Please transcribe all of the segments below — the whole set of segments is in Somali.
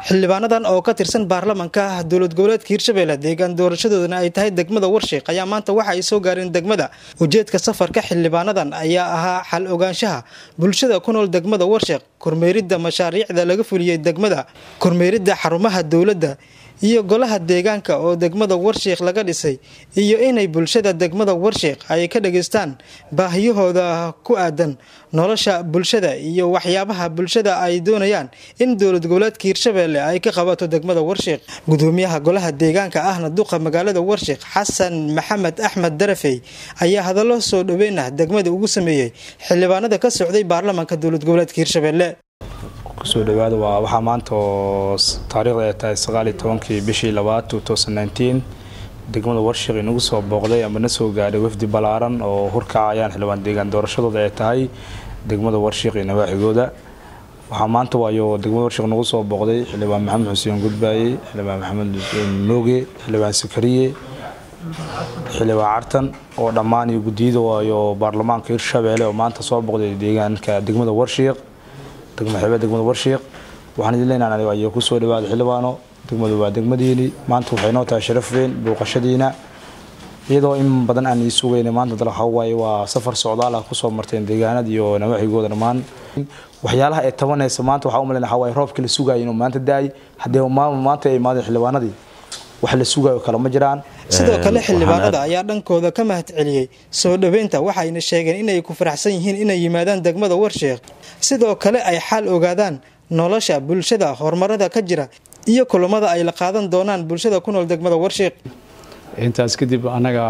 xildhibaanadan oo ka tirsan baarlamanka dowlad goboleedka hirshabelle deegaan doorashadoodana ay tahay degmada warshiiq ayaa maanta waxa ay soo gaareen degmada ujeedka safarka xildhibaanadan ayaa ahaa xal ogaanshaha bulshada ku nool degmada warshiiq kormeeridda mashaariicda laga fuliyey degmada kormeeridda xarumaha dowladda iyo golaha deegaanka oo degmada warshiiq laga dhisay iyo inay bulshada degmada warshiiq ay ka dhageystaan baahiyahooda ku aadan nolosha bulshada iyo waxyaabaha bulshada ay doonayaan in dowlad goboleedka hirshabelle ay ka qabato degmada warshiiq gudoomiyaha golaha deegaanka ahna duqa magaalada warshiiq xasan maxamed axmed darafey ayaa hadallo soo dhaweynah degmada ugu sameeyey xildhibaanada ka socday baarlamanka dowlad goboleedka hirshabelle kusoo dhawaada waa waxaa maanta oo taariikhda ay tahay sagaal iyo tobankii bishii labaad two thousand nineteen degmada warshiiq inagu soo booqday ama na soo gaadhay wafdi ballaaran oo hurkacayaan xildhibaan deegaan doorashadooda ay tahay degmada warshiiq iyo nawaaxigooda waxaa maanta waayo degmada warshiiq nagu soo booqday xildhibaan maxamed xuseen gudbaaye xildhibaan maxamed mooge xildhibaan sakariye xildhibaan cartan oo dhammaan iyo guddiyada waayo baarlamaanka hirshabeelle oo maanta soo booqday deegaanka degmada warshiiq degmaxeebee degmada warshiiq waxaan idin leenahay ayaa kusoo dhawaada xildhibaano degmadu waa degmadiini maanta waxay noo tahay sharaf weyn booqashadiina iyadoo in badan aan ii sugayna maanta dal waxaa waaye waa safar socdaal ah kusoo marteen deegaanada iyo nawaaxigooda dhammaan waxyaalaha ay tabanaysa maanta waxaa u malayn waxaa waaye roobkii la sugayo inuu maanta da-ay haddee maanta ay imaadeen xildhibaanadii wax la sugayo kale ma jiraan sidoo kale xildhibaanada ayaa dhankooda ka mahad celiyey soo dhaweynta waxayna sheegeen inay ku faraxsan yihiin inay yimaadaan degmada warshiiq sidoo kale ay xaal ogaadaan nolosha bulshada horumarada ka jira iyo kulamada ay la qaadan doonaan bulshada ku nool degmada warshiiq intaas kadib annaga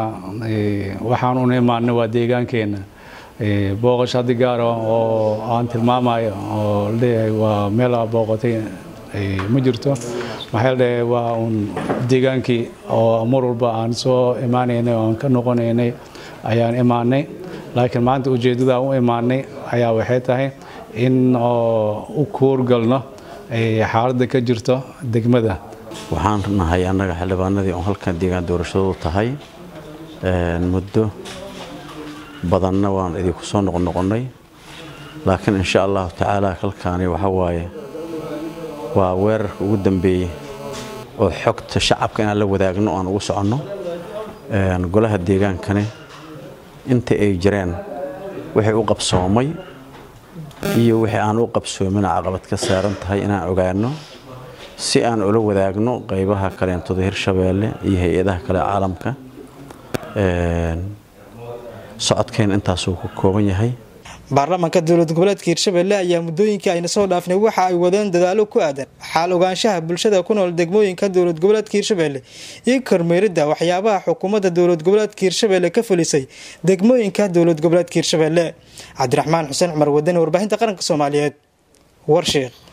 waxaan una imaana waa deegaankeena booqash haddi gaara oo aan tilmaamayo oo leeyahay waa meel aa booqatay ma jirto maxaa ladhahay waa uun deegaankii oo mar walba aan soo imaanaynay oo aan ka noqonaynay ayaan imaanay laakiin maanta ujeeddada u imaanay ayaa waxay tahay in u kuurgalno xaaladda ka jirto degmada waxaan nahay annaga xildhibaanadii oo halkan deegaan doorashadoodu tahay muddo badanna waan idinku soo noqonoqonnay laakiin insha allahu tacaala halkaani waxa waaye waa weerarka ugu dambeeyey oo xogta shacabka inaan la wadaagno o aan ugu soconno golaha deegaankani inta ay jireen wixii u qabsoomay iyo wixii aan u qabsoomina caqabad ka saaran tahay inaan ogaano si aan ula wadaagno qaybaha kaleentoda hirshabeelle iyo hay-adaha kale caalamka socodkeena intaasuu ku kooban yahay baarlamanka dowlad goboleedka hirshabelle ayaa muddooyinkii ayna soo dhaafnay waxa ay wadeen dadaalo ku aadan xaal ogaanshaha bulshada ku nool degmooyinka dowlad goboleedka hirshabelle iyo kormeeridda waxyaabaha xukuumadda dowlad goboleedka hirshabelle ka fulisay degmooyinka dowlad goboleedka hirshabelle cabdiraxmaan xuseen cumar wadani warbaahinta qaranka soomaaliyeed warshiiq